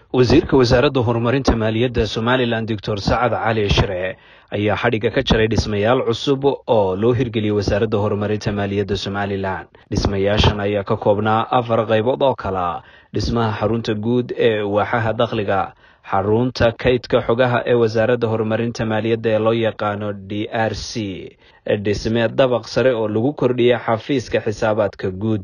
wasiirka wasaaradda horumarinta maaliyadda somalilan doctor sacad cali shire ayaa xadhigga ka jaray dhismayaal cusub oo loo hirgeliyey wasaaradda horumarinta maaliyadda somalilan dhismayaashan ayaa ka koobnaa afar qaybood oo kala dhismaha xarunta guud ee waaxaha dakhliga xarunta kaydka xogaha ee wasaaradda horumarinta maaliyadda ee loo yaqaano d r c dhisme dabaq sare oo lagu kordhiyay xafiiska xisaabaadka guud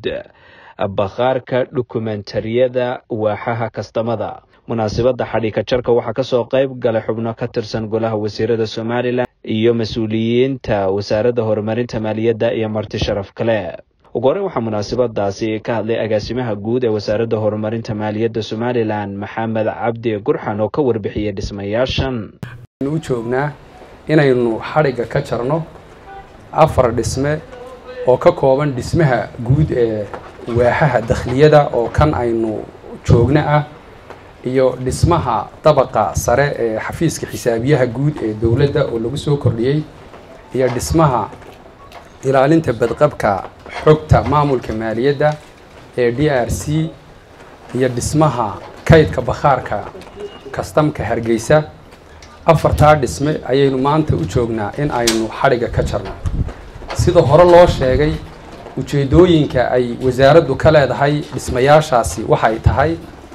bakhaarka dhukumentariyada waaxaha kastamada munaasabadda xadhigka jarka waxaa kasoo qayb galay xubno ka tirsan golaha wasiirada somalilan iyo mas-uuliyiinta wasaaradda horumarinta maaliyadda iyo marti sharaf kale ugu horreyn waxaa munaasabadaasi ka hadlay agaasimaha guud ee wasaaradda horumarinta maaliyadda somalilan maxamed cabdi gurxan oo ka warbixiyey dhismayaashan u joognaa inaynu xadhigga ka jarno afar dhisme oo ka kooban dhismaha guud ee waaxaha dakhliyada oo kan aynu joogno ah iyo dhismaha dabaqa sare ee xafiiska xisaabiyaha guud ee dowladda oo lagu soo kordhiyey iyo dhismaha ilaalinta badqabka xogta maamulka maaliyadda ee d r c iyo dhismaha kaydka bakhaarka kastamka hargeysa afartaa dhisme ayaynu maanta u joognaa in aynu xadhigga ka jarno sida hore loo sheegay ujeeddooyinka ay wasaaraddu ka leedahay dhismayaashaasi waxay tahay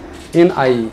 in ay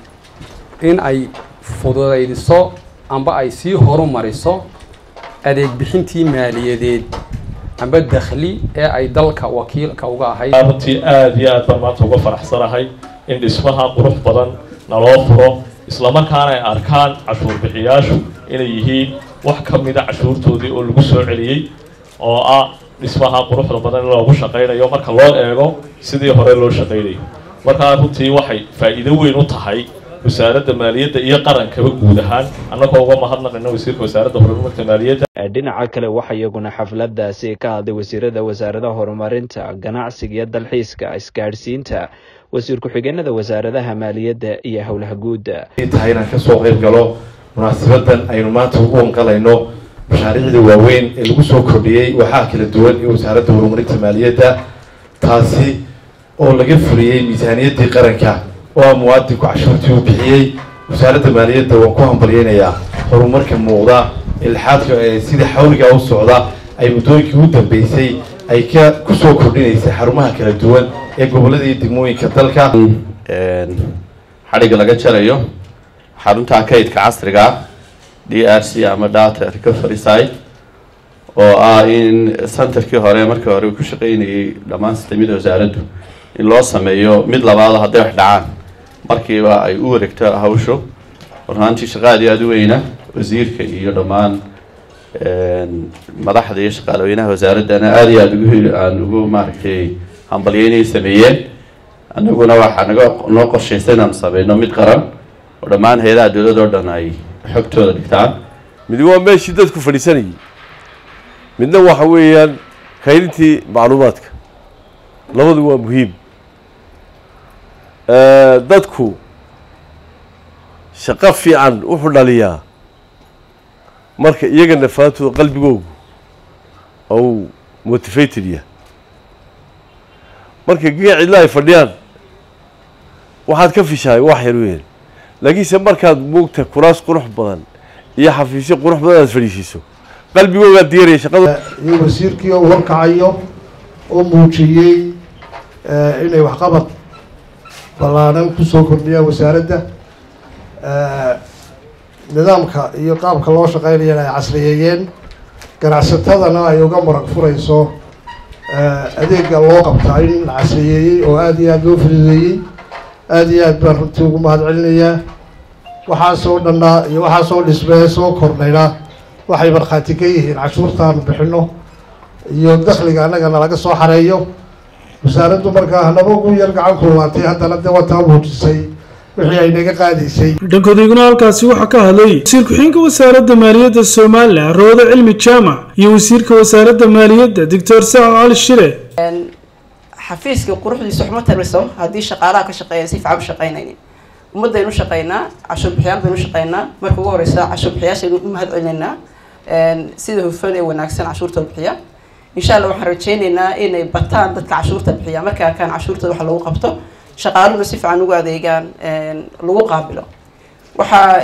in ay fududaydiso amba ay sii horumariso adeeg bixintii maaliyadeed amba dakhli ee ay dalka wakiilka uga ahayd runtii aada iyo aad baan maanta uga faraxsanahay in dhismaha qurux badan naloo furo islamarkaana ay arkaan cashuur bixiyaashu inay yihiin wax ka mida cashuurtoodii oo lagu soo celiyey oo ah dhismaha quruxda badan in loogu shaqaynayo marka loo eego sidii hore loo shaqaynayo markaa runtii waxay faa'iido weyn u tahay wasaaradda maaliyadda iyo qarankaba guud ahaan annagoo uga mahadnaqayna wasiirka wasaaradda horumarinta maaliyadda dhinaca kale waxaa iyaguna xafladaasi ka hadlay wasiirada wasaaradaha horumarinta ganacsiga iyo dalxiiska isgaadhsiinta wasiir ku-xigeenada wasaaradaha maaliyadda iyo howlaha guudda tahay inaan kasoo qayb galo munaasabadan aynu maanta ugu wanqalayno mashaariicda waaweyn ee lagu soo kordhiyey waxaa kala duwan iyo wasaaradda horumarinta maaliyadda taasi oo laga fuliyey miisaaniyaddii qaranka oo a muwaadinku cashuurtii uu bixiyey wasaaradda maaliyadda waan ku hambalyeynayaa horumarka muuqda ilxaadka ee sida xawligaa u socda ay muddooyinkii ugu dambeysay ay ka kusoo kordhinaysay xarumaha kala duwan ee gobollada iyo degmooyinka dalka xadhigga laga jarayo xarunta kaydka casriga d r c ama data recovery site oo ah in centerkii hore markii hore ku shaqeynayay dhammaan sistemyada wasaaraddu in loo sameeyo mid labaado hadday wax dhacaan markiiba ay u wareegto hawshu runaantii shaqa aad iyo aada u weyna wasiirka iyo dhammaan madaxda iyo shaqaalaweynaha wasaaraddana aada iyo aada ugu aan ugu maaragtay hambalyeynay sameeyeen anaguna waxaa naga noo qorshaysa inaanu sameyno mid qaran oo dhammaan hay-adaha dowlad oo dhan ay xogtooda dhigtaan mid waa meeshii dadku fadhiisanayay midna waxa weeyaan kaydintii macluumaadka labadu waa muhiim dadku shaqo fiican wuxuu dhaliyaa marka iyaga nafaantooda qalbigoogu ou motivated yahay marka giga cidla ay fadhiyaan waxaad ka fishahay wax yar weyn laakiinse markaad moogta kuraas qurux badan iyo xafiisyo qurux badan aad fadhiisiiso qalbigoogaad diyaaraya shaqada iyo wasiirkii oo warkacayo oo muujiyey inay waxqabad ballaaran kusoo kordhiyaan wasaaradda nidaamka iyo qaabka loo shaqeynayana ay casriyeeyeen ganacsatadana ay uga marag furayso adeega loo qabtaa in la casriyeeyey oo aada iyo aada loo fududeeyey aada iyo aad baan runtii ugu mahad celinayaa waxaasoo dhannaa iyo waxaasoo dhismee soo kordhayna waxay markhaati ka yihiin cashuurtaanu bixino iyo dakhliga annagana laga soo xareeyo wasaaraddu markaa hanaba ugu yar gacan kulmaatay haddana de wataa muujisay wixii ay naga qaadaysay dhankodayguna halkaasi waxaa ka hadlay wasiir ku-xigeenka wasaaradda maaliyadda somalilan rawda cilmi jaamac iyo wasiirka wasaaradda maaliyadda doctor sacad cali shire xafiiskii quruxdiisa waxma tariso haddii shaqaalaha ka shaqeeya si fiican u shaqeynaynin ummadaynu shaqeynaa cashuur bixiyaal baynu shaqeynaa marka ugu horeysa cashuur bixiyaashaynu u mahad celinaynaa sida hufan ee wanaagsan cashuurta bixiya insha allah waxaan rajeyneynaa inay bataan dadka cashuurta bixiya markay arkaan cashuurtooda wax lagu qabto shaqaaluhuna si fiican ugu adeegaan lagu qaabilo waxaa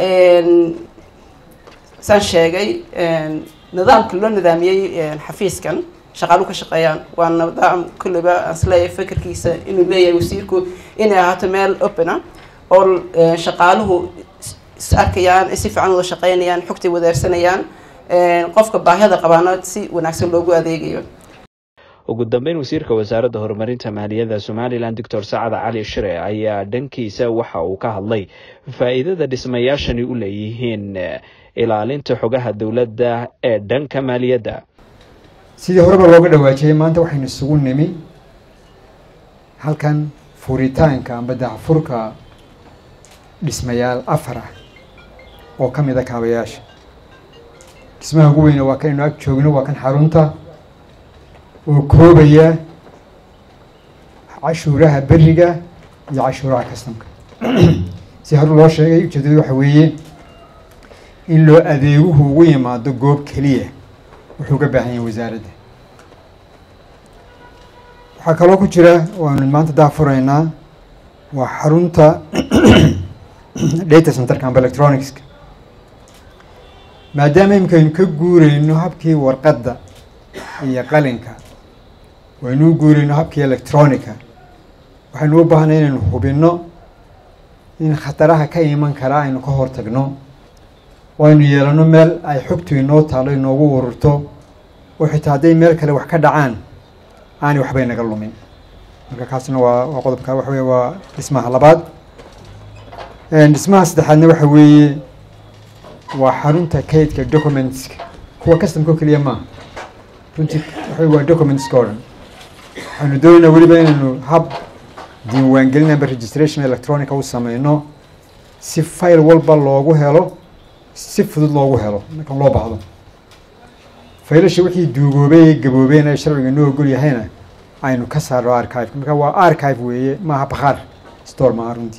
saan sheegay nidaamka loo nidaamiyey xafiiskan shaqaaluhu ka shaqeeyaan waa nidaam kulliba aan isleeyahay fikirkiisa inuu leeyahay wasiirku inay ahaato meel opena oo shaqaaluhu is arkayaan si fiican wada shaqeynayaan xogtay wadaarsanayaan qofka baahida qabaana si wanaagsan loogu adeegayo ugu dambeyn wasiirka wasaaradda horumarinta maaliyadda somalilan doctor sacad cali shire ayaa dhankiisa waxa uu ka hadlay faa-iidada dhismayaashani u leeyihiin ilaalinta xogaha dowladda ee dhanka maaliyadda sidii horeba looga dhawaajiyay maanta waxaynu isugu nimi halkan furitaanka amba dacfurka dhismayaal afar ah oo ka mid a kaabayaasha dhismaha ugu weyne waa kanaynu ag joogno waa kan xarunta oo koobaya cashuuraha beriga iyo cashuuraha kastamka si hore loo sheegay ujeedadu waxa weeye in loo adeeguhu ugu yimaado goob keliya wuxuu ka baahan yahay wasaaradda waxaa kaloo ku jira waanu maanta daafuraynaa waa xarunta data centerka amba electronicska maadaama imikaynu ka guureyno habkii warqadda iyo qalinka waynu u guureyno habkii electronica waxaynu u baahnay inaynu hubinno in khataraha ka iman karaa aynu ka hortagno oo aynu yeelano meel ay xogtu inoo taalo inoogu ururto oo xitaa hadday meel kale wax ka dhacaan aanay waxbay naga lumin marka kaasna waa waa qodobka waxa weye waa dhismaha labaad dhismaha saddexaadna waxa weeye waa xarunta kaydka documentska kuwa customka oo keliya maaha runtii waxa waa documentska oo dhan waxaynu doonaynaa weliba inaynu hab diiwaangelin amba registration electronica u sameyno si file walba loogu helo si fudud loogu helo marka loo baahdo faylasha wixii duugoobay ee gaboobeen ee sharciga noo ogol yahayna aynu ka saarno archive marka waa archive weeye maaha bakhaar store maaha runtii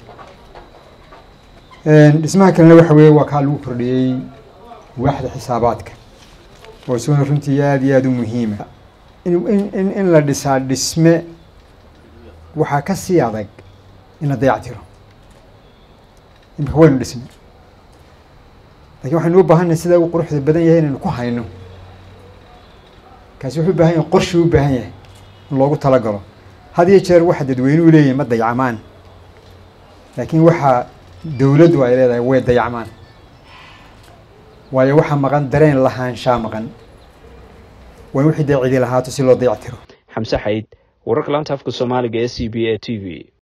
dhismaha kalena waxa weeye waa kaa lagu kordhiyey waaxda xisaabaadka oo isaguna runtii aada iyo aada u muhiima in in in la dhisaa dhisme waxaa ka sii adag in la dayactiro imika waynu dhisnay lakin waxaynu u baahannahay sida uu quruxda badan yahay inaynu ku hayno kaasi wuxuu u baahan yahay qorshuu u baahan yahay in loogu talagalo had iyo jeer waxa dadweynuhu leeyahay ma dayacmaan laakiin waxaa dowladdu ay leedahay way dayacmaan waayo waxaa maqan dareen lahaanshaa maqan waa in wixii dee cidi lahaato si loo dayactiro xamse xayd wararka laanta afka soomaaliga ee c b a t v